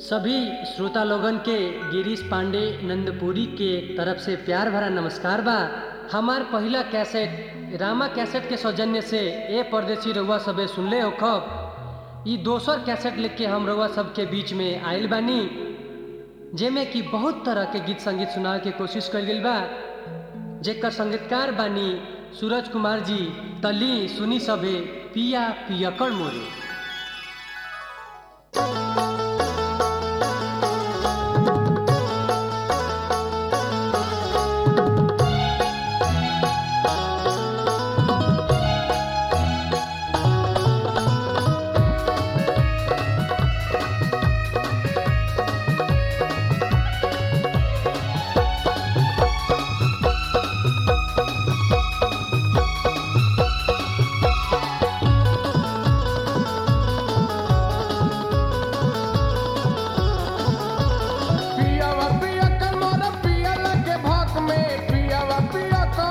सभी श्रोता लोगन के गिरीश पांडे नंदपुरी के तरफ से प्यार भरा नमस्कार बा हमार पहिला कैसेट रामा कैसेट के सौजन्य से ए परदेसी रउआ सबे सुनले हो खब ई दोसर कैसेट लेके हम रउआ सबके बीच में आयल बानी जेमे कि बहुत तरह के गीत संगीत सुनावे के कोशिश कल गई बा जेकर संगीतकार बानी सूरज कुमार जी तली सुनी सबे पिया पियकड़ मोरे पियावा पिया कर मोरा पिया लगे भक में पियावा पिया कर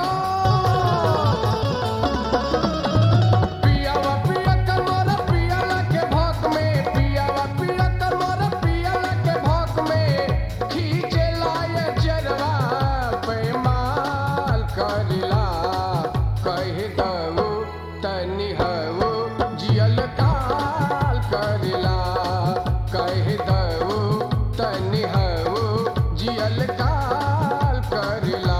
पियावा पिया कर मोरा पिया लगे भक में पियावा पिया कर मोरा पिया लगे भक में खींचे लाए चरवा पे माल करिला कह दऊ तनि हऊ जियल काल करिला कह दऊ तनि हऊ जियल काल करिला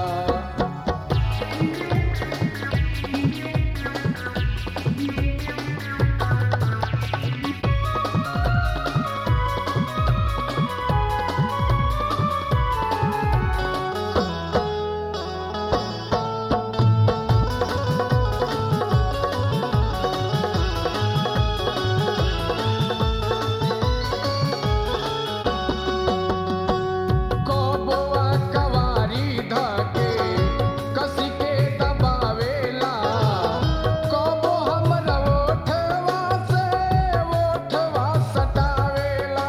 कोबोआ कवारी धके कसी के दबावेला कोबो हमरा ओठवा से ओठवा सटावेला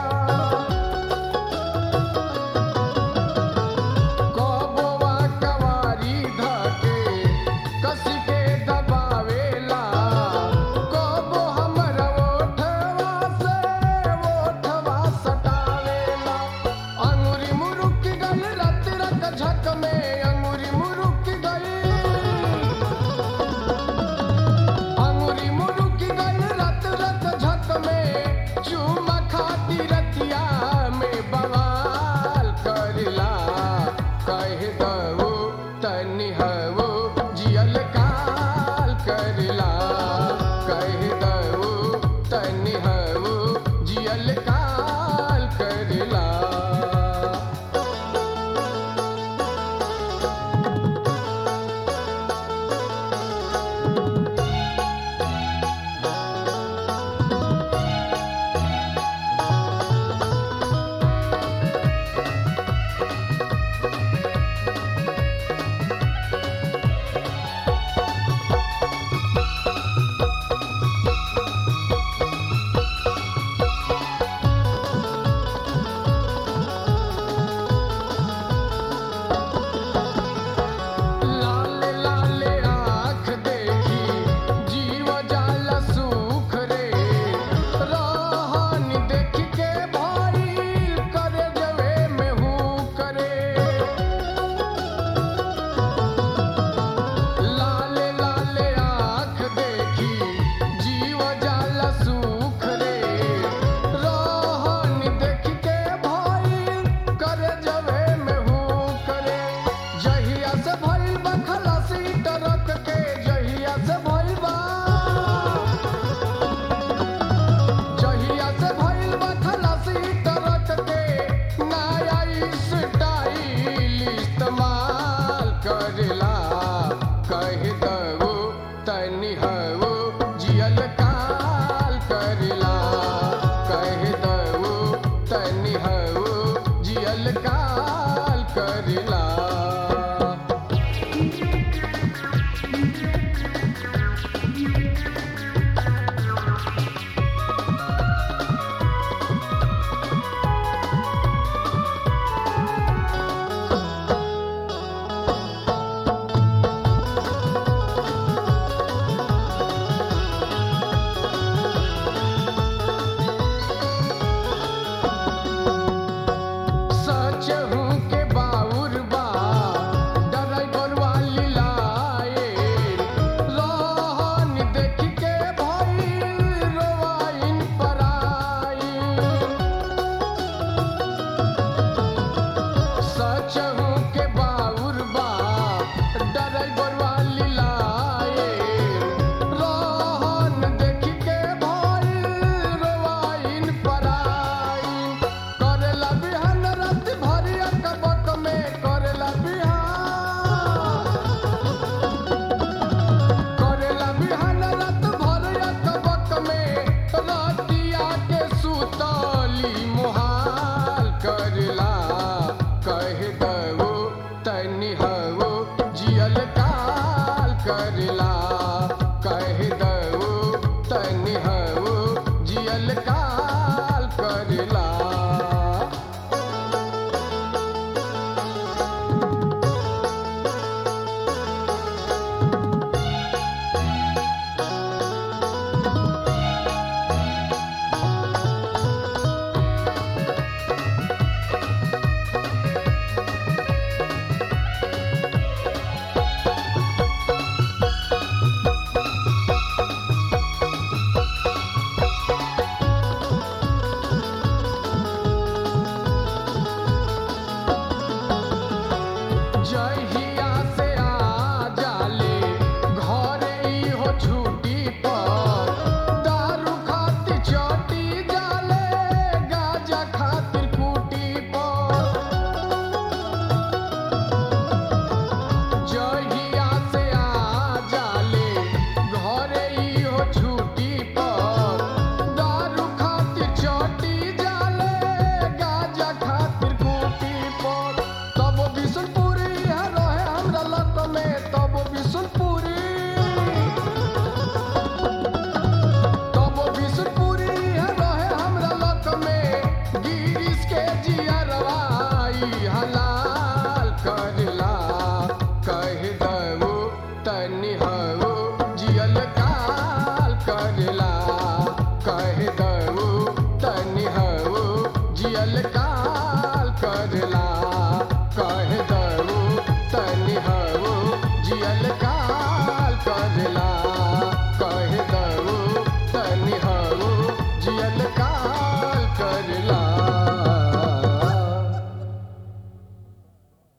कोबोआ कवारी धके कसी के दबावेला कोबो हमरा ओठवा से ओठवा सटावेला अंगुरी मुरुक गई रत रत झक में अंगुरी मुरुक गई अंगुरी मुरुक गई रत रत झक में चूमा खाती रतिया में बवाल करिला कह दऊ तनि हऊ जियल काल करिला कह दऊ तनि हऊ जियल काल करिला तनी